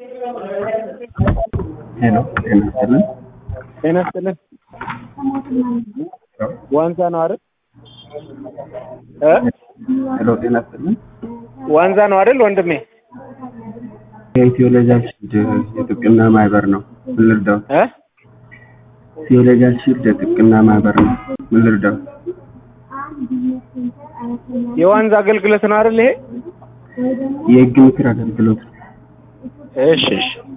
ሄሎ ጤና ይስጥልን። ጤና ይስጥልን። ዋንዛ ነው አይደል? እ ሄሎ ጤና ይስጥልን። ዋንዛ ነው አይደል ወንድሜ? የኢትዮሎጂያል ሺልድ የጥብቅና ማህበር ነው። ምን ልርዳው? እ ኢትዮሎጂያል ሺልድ የጥብቅና ማህበር ነው። ምን ልርዳው? የዋንዛ አገልግሎት ነው አይደል ይሄ? የህግ ምክር አገልግሎት እሺ እሺ